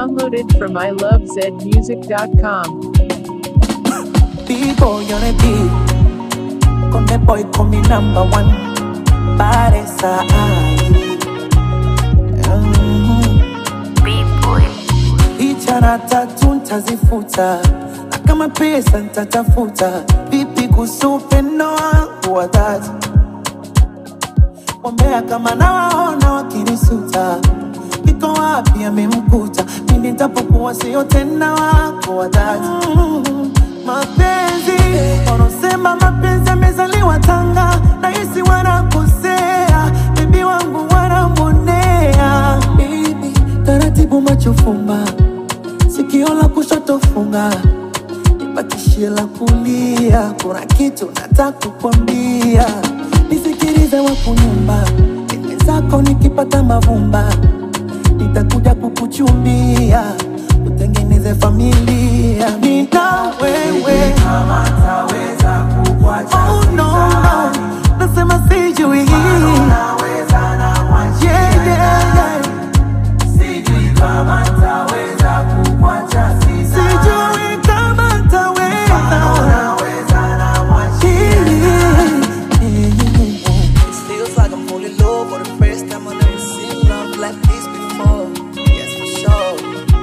Downloaded from ilovezmusic.com. B-boy on a beat. Con the boy call me number one. Paresa ai. Mhm. Picha na tatu ntazifuta, na kama pesa ntatafuta. Vipi kuhusu upendo wangu wa dhati? Wambea kama nawaona wakinisuta, iko wapi amemkuta? Mimi nitapokuwa sio tena wako wa dhati. Mm, Mapenzi wanaosema mapenzi amezaliwa Tanga, nahisi wanakosea, bibi wangu wanamwonea. Bibi taratibu, macho fumba, sikio la kushoto funga, nibakishie la kulia. Kuna kitu nataka kukwambia, nisikilize wakunyumba, dime zako nikipata mavumba, nitakuja kukuchumbia, utengeneze familia, nina wewe Oh, no, no. Nasema sijui Yeah, yeah, yeah. Sijui kama ntaweza. It feels like I'm falling low for the first time. I've never seen love like this before. Yes, for sure.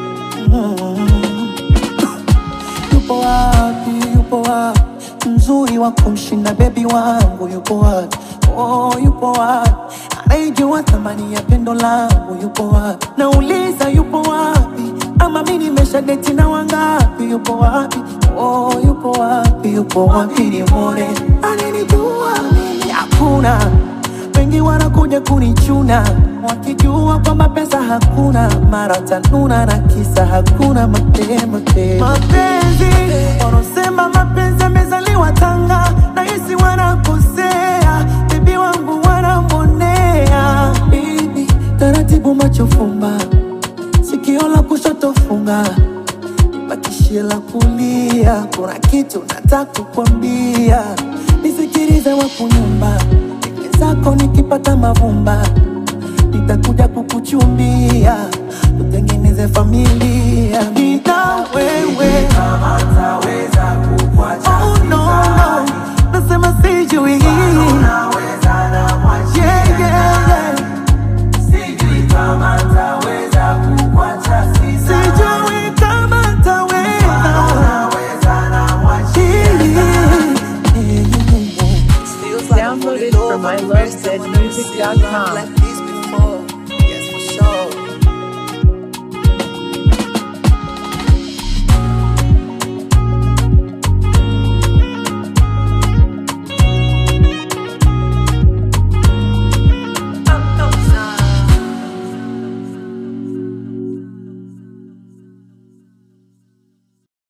Yupo wapi, yupo wapi mzuri wa kumshinda bebi wangu yupo wapi? Oh, yupo wapi anaijua thamani ya pendo langu yupo wapi? Nauliza yupo wapi? Ama mi nimesha deti na wangapi? Yupo wapi? Oh, yupo wapi? Yupo wapi? Nimwone ananijua mimi hakuna wengi wanakuja kunichuna wakijua kwamba pesa hakuna, mara tanuna na kisa hakuna mapema tena. Mapenzi wanaosema mapenzi amezaliwa Tanga, nahisi wanakosea, bibi wangu wanamwonea. Bibi taratibu, macho fumba, sikio la kushoto funga bakishie la kulia. Kuna kitu nataka kukwambia, nisikilize wakunyumba, dime zako nikipata mavumba, nitakuja kukuchumbia, tutengeneze familia, nina wewe. Oh, no, no. Nasema sijui Yeah, yeah, yeah. Sijui kama ntaweza It feels like I'm falling Downloaded low from for the first time. I've never seen love ilovezmusic.com. like this